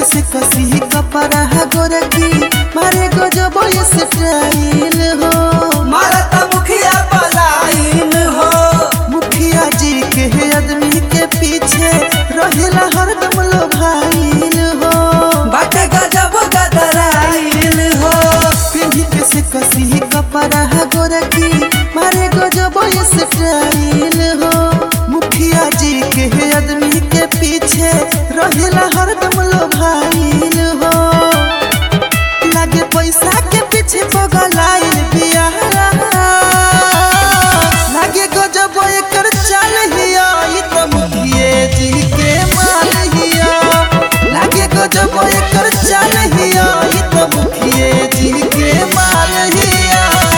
से कसी कपड़ा गोरकी मारे गजब स्टाइल हो मारत मुखिया पलाइन हो मुखिया जी के आदमी के पीछे रहेला हरदम लो भाईल हो बाटे गजब गदराइन हो पिंडी के से कसी कपड़ा गोरकी मारे गजब स्टाइल हो मुखिया जी के आदमी के पीछे रहेला हरदम लो भाईल हो लागे पैसा के पीछे पगलाइल बिया लागे गजब एकर चाल हिया ई त मुखिए जी के माल हिया लागे गजब एकर चाल हिया ई त मुखिए जी के माल हिया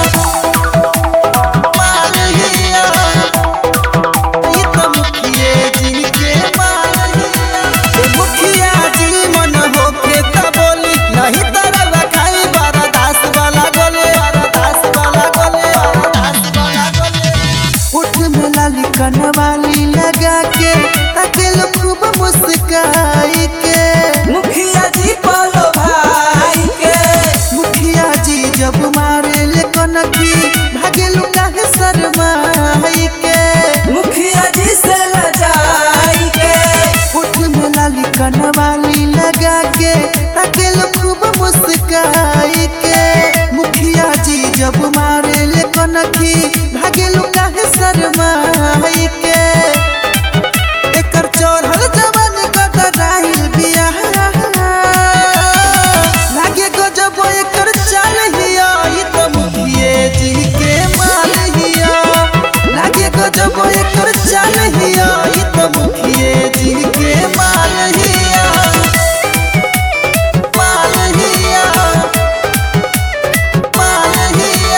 माल हिया ई त मुखिए जी के माल हिया ए मुखिया जी मन होके त बोली नहीं तरह खाई बारा दास वाला गले बारा दास वाला गले बारा दास वाला गले उठ में लाली कनवाली लगा के ताके लोग खूब मुस्काई के मुखिया जी पलो भाई के मुखिया जी जब मारे ले कनकी भागे लुका है शर्माई के मुखिया जी से लजाई के उठ में लाली कनवाली लगा के ताके लोग खूब मुस्काई के मुखिया जी जब मारे ले कनकी भागे लुका है शर्माई के एकर चढ़ल जवान गदराइल बिया लागे गजब एकर चाल हिया ई त मुखिए जी के माल हिया लागे गजब एकर चाल हिया ई त मुखिए जी के माल हिया माल हिया माल हिया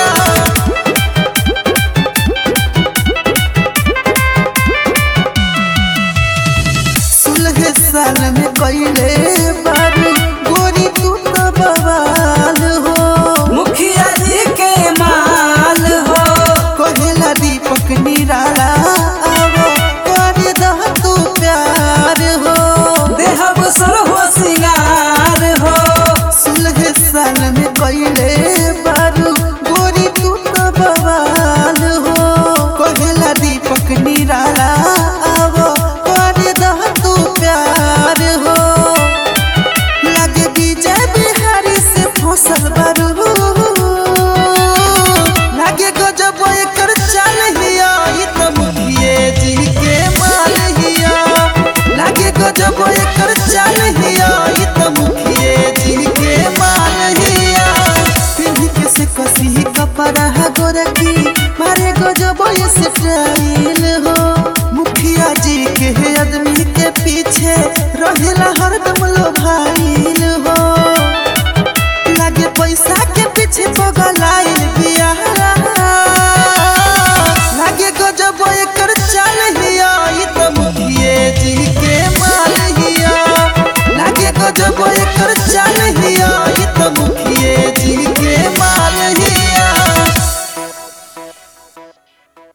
सुलह साल में पहले बारू गोरी तू तो बवाल हो मुखिया जी के माल हो कहेला दीपक निराला आवो कर दह तू प्यार हो देहब सर हो सिंगार हो सुलह साल में पहले बारू गोरी तू तो बवाल हो कहेला दीपक निराला आवो कर दह तू प्यार हो लगे विजय बिहारी से फसल बारू लगे गजब एकर चाल हिया ई त मुखिए जी के माल हिया लगे गजब एकर चाल हिया ई त मुखिए जी के माल हिया पिंडी के से कसी कपड़ा गोरकी मारे गजब स्टाइल हो मुखिया जी के आदमी के पीछे रहेला हरदम लो भाई